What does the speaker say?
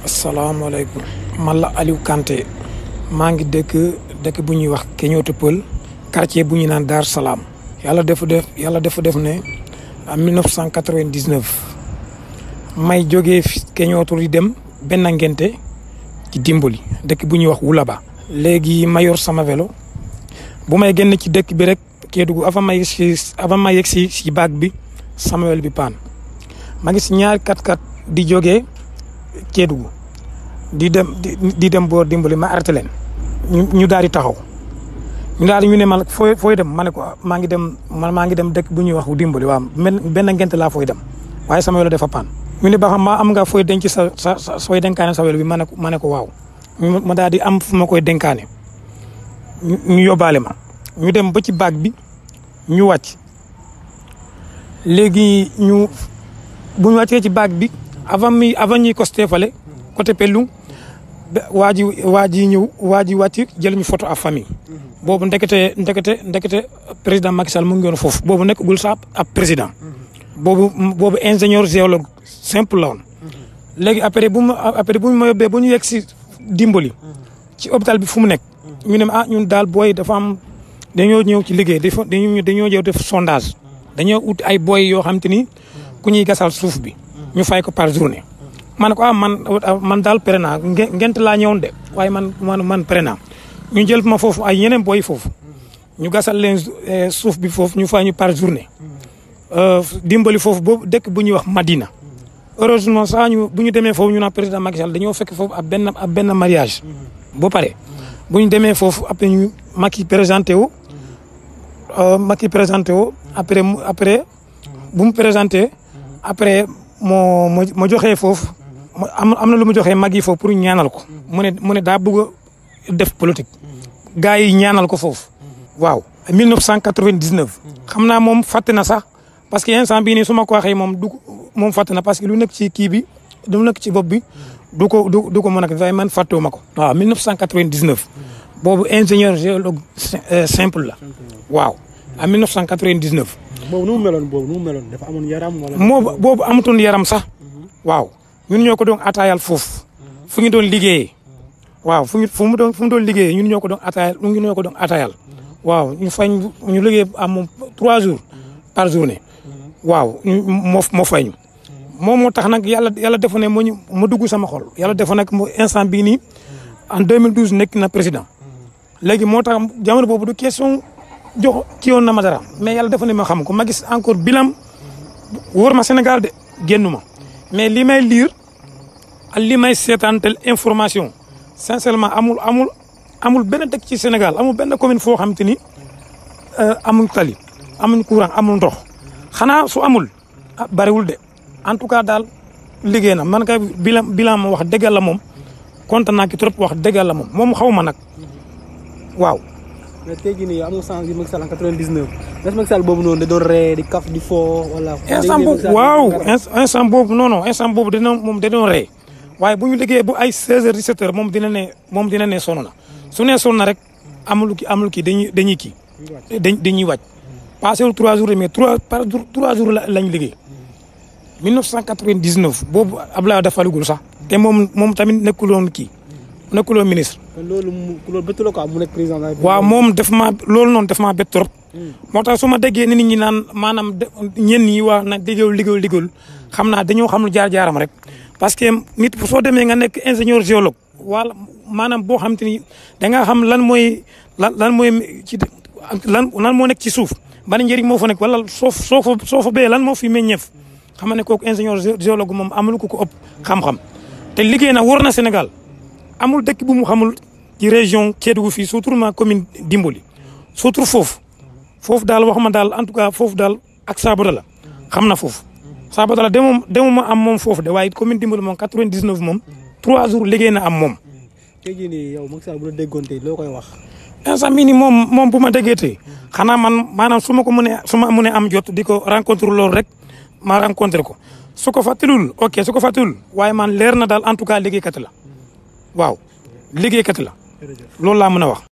asalaamaaleykum man la Aliou Kanté maa ngi dëkk dëkk bu ñuy wax Keñooto Pël quartier bu ñuy naan Dar Salaam yàlla defu def yàlla defu def ne en 1999 may jógee Keñooto di dem benn ngente ci dimbali dëkk bu ñuy wax Wulaba léegi ma yor sama vélo bu may génn ci dëkk bi rek Kédougou avant may si avant may yegg si si baag bi sama vélo bi paan ma gis ñaari kat-kat di jógee Kédougou di dem di dem boor dimbali ma arrêté leen ñu ñu daal di taxaw ñu daal di ñu ne ma fooy fooy dem ma ne ko maa ngi dem man maa ngi dem dëkk bu ñuy wax dimbali waaw benn ngent laa fooy dem waaye sama welo dafa paan ñu ne ba xam ma am nga fooy denc sa sa sa sooy denkaane sa welo bi ma ne ko ma ne ko waaw ma daal di am fu ma koy denkaane ñu yóbbaale ma ñu dem ba ci baag bi ñu wàcc léegi ñu bu ñu wàccee ci baag bi avant mi avant ñuy costé fale côté Pellu waa ji waa ji ñëw waa ji wàcc jël ñu photo à famille boobu ndekete ndekete ndekete président Macky Sall mu ngi woon foofu boobu nekkagul sax ab président boobu boobu ingénieur géologue simple la woon léegi après bu ma après bu ma yóbbee bu ñu yegg si dimbali ci hôpital bi fu mu nekk ñu ne ah ñun daal booy dafa am dañoo ñëw ci liggéey dafa dañoo dañoo ñëw def sondage dañoo ut ay booy yoo xam te ni ku ñuy gasal suuf bi ñu fay ko par journée ma ne ko ah man man daal pare naa ngent laa ñëwoon de waaye man man man pare naa ñu jël ma foofu ay yeneen booy foofu ñu gasal leen suuf bi foofu ñu fay ñu par journée dimbali foofu boobu dëkk bu ñuy wax Madina heureusement sax ñu bu ñu demee foofu ñu naan président Macky Sall dañoo fekk foofu ab benn ab benn mariage ba pare bu ñu demee foofu après ñu Macky présenté wu Macky présenté wu après après bu mu présenté après moo ma joxee foofu am am na lu mu joxee mag yi foofu pour ñaanal ko mu ne mu ne daa bëgg a def politique gars yi ñaanal ko foofu waaw 1999 xam naa moom fàtte na sax parce que instant bii nii su ma ko waxee moom du moom fàtte na parce que lu nekk ci kii bi lu nekk ci bopp bi du ko du du ko mën a waaye man fàttewuma ko waaw 1999 boobu ingénieur géologue simple la waaw en 1999 boobu nu mu meloon boobu nu mu meloon dafa amoon yaram wala. moo boobu amutoon yaram sax waaw ñun ñoo ko doon ataayal foofu fu ñu doon liggéeyee waaw fu ñu fu mu doon fu mu doon liggéeyee ñun ñoo ko doon ataayal ñun ñoo ko doon ataayal waaw ñu fañ ñu liggéey am moom trois jours par journée waaw ñu moo moo fay ñu moom moo tax nag yàlla yàlla defoon ne moo ñu ma dugg sama xol yàlla defoon nag mu instant bii nii en 2012 nekk na président léegi moo tax jamono boobu du question jox ci woon na ma dara mais yàlla defoon ne ma xam ko ma gis encore bilam wóor ma Sénégal de génn ma mais li may lire ak li may seetaantel information sincèrement amul amul amul benn dëkk ci Sénégal amul benn commune foo xam te ni amuñ tali amuñ courant amul ndox xanaa su amul ah bariwul de en tout cas daal liggéey na man kay bilan bilan ma wax dëgg la moom kontaan naa ki trop wax dëgg la moom moom xaw ma nag waaw. mais tey jii nii yow am nga chance bi Macky Sall en 99 est-ce Macky Sall boobu noonu da doon ree di kaf di foo wala. instant boobu waaw instant boobu non non instant boobu dina moom da doon ree waaye bu ñu liggéeyee bu ay 16 heures 17 heures moom dina ne moom dina ne sonn na su ne sonn na rek amul ki amul kii dañuy dañuy kii dañuy wàcc passé wul 3 jours mais 3 par 3 jours lañ liggéey 1999 boobu Abdoulaye dafa falugul sax te moom moom tamit nekkuloon kii nekkuloon ministre. kon loolu mu loolu bëtt la quoi mu nekk président waaw moom def maa loolu noonu def maa bett trop. moo tax su ma déggee nit ñi naan maanaam ñenn ñi wax na liggéeyul liggéeyul liggéeyul xam naa dañoo xam lu jaar jaaram rek. parce que nit soo demee nga nekk ingénieur géologue wala maanaam boo xam te ni da nga xam lan mooy lan lan mooy ci lan lan moo nekk ci suuf ban njëriñ moo fa nekk wala soo soo fa soo fa bee lan moo fi meññeef xam nga ne kooku ingénieur géologue moom amul ku ko ëpp xam-xam te liggéey na wër na Sénégal amul dëkk bu mu xamul ci région Kédougou fii surtout ma commune Dimbali surtout foofu foofu daal wax ma daal en tout cas foofu daal ak Sabodala xam na foofu. Sabodala demoo demuma am moom foofu de waaye commune Dimbali moom 99 moom 3 jours liggéey na am moom. tey jii nii yow Macky Sall bu la déggoon tey loo koy wax. instant bii nii moom moom bu ma déggee tey xanaa man maanaam su ma ko mënee su ma mënee am jot di ko rencontre loolu rek ma rencontré ko su ko fàttalul ok su ko fàttalul waaye man leer na daal en tout cas liggéeykat la waaw liggéeykat la loolu laa mën a wax.